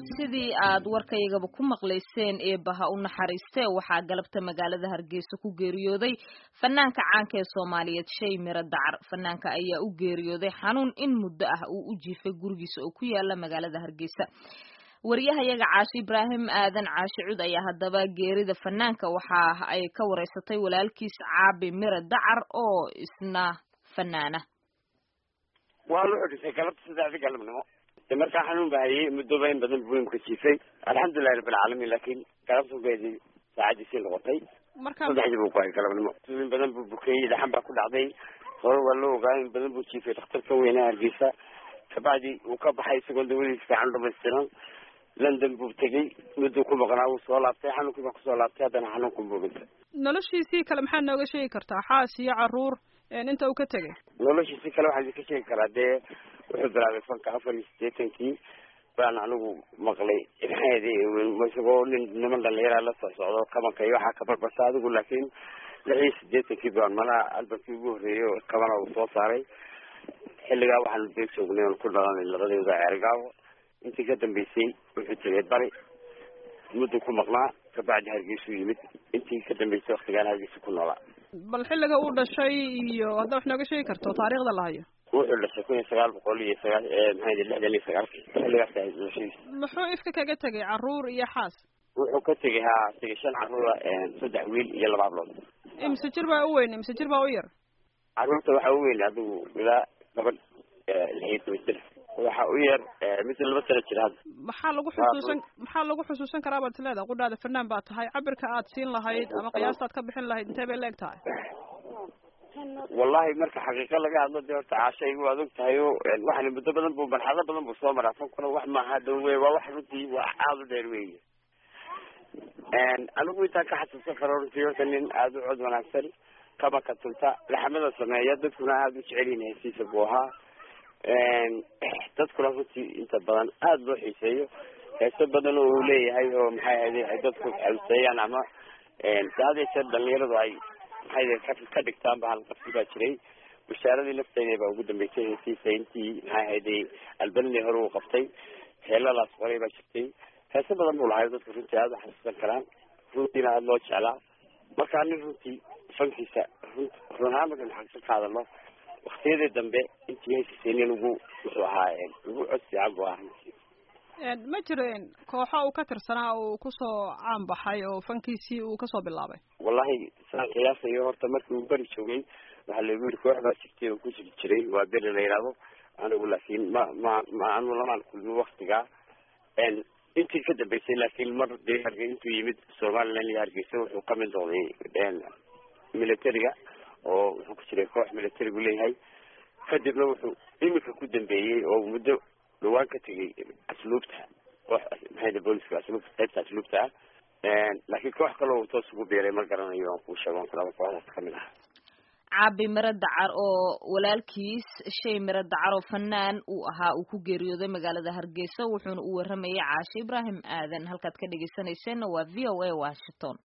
sidii aad warkaygaba ku maqlayseen eebaha u naxariistee waxaa galabta magaalada hargeysa ku geeriyooday fanaanka caanka ee soomaaliyeed shay miro dacar fanaanka ayaa u geeriyooday xanuun in muddo ah uu u jiifay gurigiisa oo ku yaala magaalada hargeysa wariyahayaga caashi ibraahim aadan caashi cud ayaa haddaba geerida fanaanka waxa ay ka wareysatay walaalkiis caabi miro dacar oo isna fanaana waa la xudhisay galabta saddexdii galabnimo de markaa xanuun ba hayay muddoba in badan buu imka jiifay alxamdulilahi rabbilcaalamiin laakiin galabtugeedii saacadiisii noqotay saddexdii buu ku hayay galabnimo in badan buu bukeeyey dhaxan baa ku dhacday hore waa loo ogaa in badan buu jiifay dhakhtarka weyne hargeysa kabacdi uu ka baxay isagoo dawadiis fiican dhamaystiran london buu tegey mudduu ku maqnaa wuu soo laabtay xanuunkii baa kusoo laabtay haddana xanuunku buu dhintay noloshiisii kale maxaad nooga sheegi kartaa xaas iyo caruur inta uu ka tegay noloshiisii kale waxaan idinka sheegi karaa dee wuxuu bilaabay fanka afar iyo siddeetankii baan anigu maqlay maxaedi isagoo nin niman dhalinyaraa la soo socdo kabanka iyo waxaa ka barbasa adigu laakiin lix iyo siddeetankii baan malaha albankii ugu horreeyey oo kabana uu soo saaray xilligaa waxaanu beeg joognay oon ku dhalanay labadooda ceergaawo intii ka dambeysay wuxuu tegay bari mudduu ku maqnaa kabacdi hargeysuu yimid intii ka dambeysay waktigaan hargeysa ku noolaa bal xilliga uu dhashay iyo haddaa wax nooga sheegi karto taariikhda la hayo wuxuu dhashay kun iyo sagaal boqol iyo sagaa maxaa lixdan iyo sagaalkii xilligaas ahayd dhashadiisa muxuu ifka kaga tegay caruur iyo xaas wuxuu ka tegay haa tegay shan caruura saddex wiil iyo laba hablood imse jir baa u weyn imse jir baa u yar caruurta waxaa u weyn adigu ilaa gabadh lix iyo toban jir waxa u yar mid laba sano jir hadda maxaa lagu xusuusan maxaa lagu xusuusan karaa baad isleedahay qudhaada fanaan baa tahay cabirka aad siin lahayd ama qiyaastaad ka bixin lahayd intee bay leeg tahay wallahi marka xaqiiqa laga hadlo dee horta caashaygu waad og tahay o waxani muddo badan bu marxalado badan buu soo maraa fankuna wax maaha dhow wey waa wax runtii waa aada u dheer weeye anigu intaan ka xasuusan karo runtii horta nin aada u cod wanaagsan kabaka tunta laxmada sameeya dadkuna aada u jecelyihin hesiisa buu ahaa dadkuna runtii inta badan aada loo xiiseeyo heeso badan oo uu leeyahay oo maxay ahayde ay dadku xawseeyaan ama had iyo jeer dhalinyaradu ay maxay ka dhigtaan ba halqabsi baa jiray bashaaradii lafteeda baa ugu dambeysay heesiisa intii maxay ahayde albanidii hore uu qabtay heeladaas qoray baa jirtay heeso badan buu lahay dadku runtii aada u xasuusan karaan runtiina aada loo jeclaa markaa nin runtii fankiisa run run ahaan markan xagsan ka hadalno waktiyadii dambe intii heesiisay nin ugu wuxuu ahaa ugu cod fiican bu ahaa runtii ma jireen kooxo uu ka tirsanaa uu kusoo caan baxay oo fankiisii uu kasoo bilaabay wallahi saan qiyaasayo horta markii uu beri joogay waxaa lagu yiri koox baa jirtay oo ku jiri jiray waa beri la yidhaahdo anigu laakiin ma ma ma anu lamaan kulmin waktigaa intii ka dambeysay laakiin mar dee harge intuu yimid somaliland iyo hargeysa wuxuu kamid noqday militariga oo wuxuu ku jiray koox militarigu leeyahay kadibna wuxuu iminka ku dambeeyey oo muddo dhawaan ka tegay asluubta koox maxay booliska asluubta qaybta asluubta ah laakiin koox kaloo toos ugu biiray ma garanayo aan kuu sheego kulaba kooxdaas kamid aha caabi miro dacar oo walaalkiis shay miro dacar oo fanaan uu ahaa uu ku geeriyooday magaalada hargeysa wuxuuna u waramayay caashe ibraahim aadan halkaad ka dhegeysaneyseenna waa v o a washington